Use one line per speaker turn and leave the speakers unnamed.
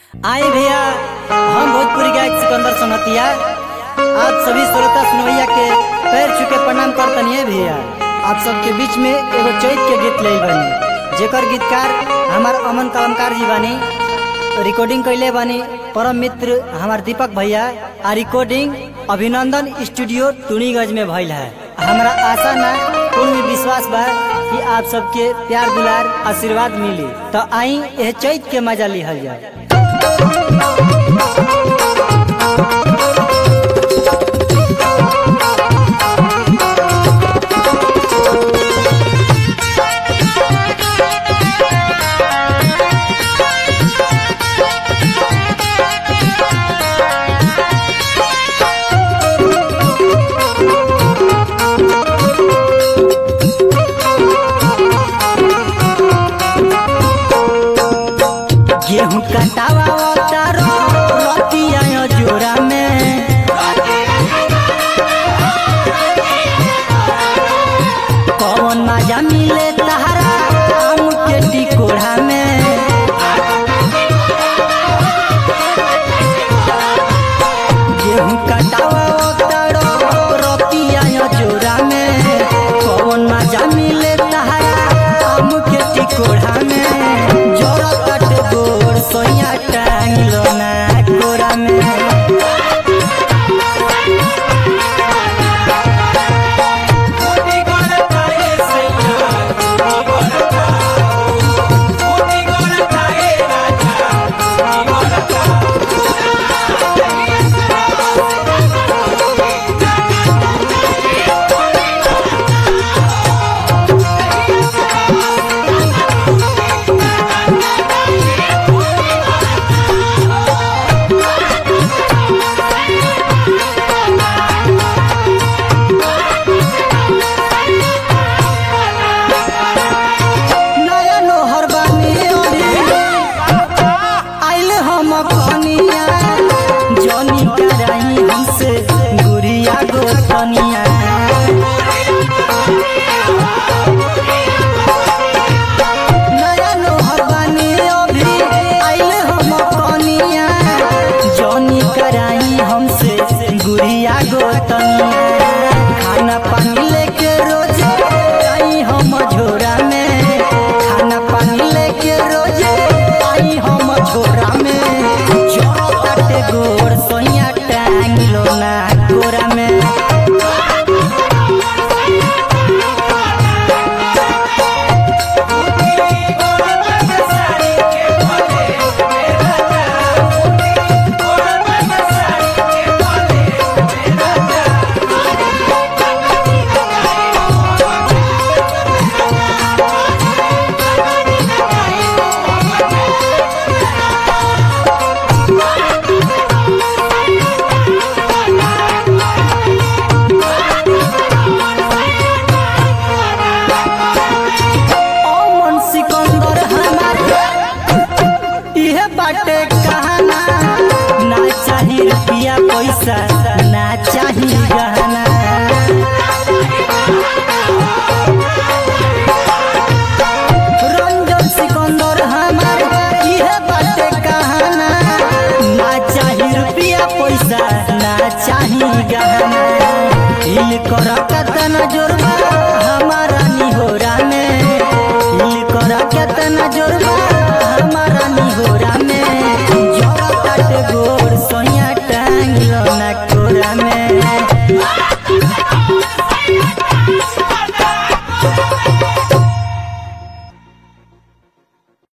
आई भैया हम भोजपुरी गायक सिकंदर सोनतिया आप सभी श्रोता सुनवैया के पैर छू के प्रणाम करतनी है भैया आप सबके बीच में एगो चैत के गीत ले बनी जेकर गीतकार हमार अमन कलमकार जी बानी रिकॉर्डिंग कैले बानी परम मित्र हमार दीपक भैया आ रिकॉर्डिंग अभिनंदन स्टूडियो टूणीगंज में भइल है हमरा आशा ना पूर्ण विश्वास बा कि आप सबके प्यार दुलार आशीर्वाद मिली तो आई एह चैत के मजा लिहल जाए गेहूं कटावा तारो रतिया जोरा में कौन मजा मिले तहरा आम के टिकोड़ा में गेहूं कटावा तारो रतिया जोरा में कौन मजा मिले तहरा आम के टिकोड़ा में जोरा कट गोर सोया टांग लो ना कोरा में नया नोहर बानी अभी आइल हम कनिया जनी कराई हमसे गुड़िया गोतनिया नया नोहर बानी अभी आइल हम कनिया जनी कराई हमसे गुड़िया गोतनिया खाना पानी लेके रोज आई हम झोरा में खाना पानी लेके रोज आई हम झोरा में जोरो काटे गोर सोया टांग लो ना गोरा में अमन सिकंदर हमार इहे बाटे कहाना ना चाही रुपया पैसा ना चाही गहना रंजन सिकंदर हमार इहे बाटे कहाना ना चाही रुपया पैसा ना चाही गहना हिल कर कतन जोरबा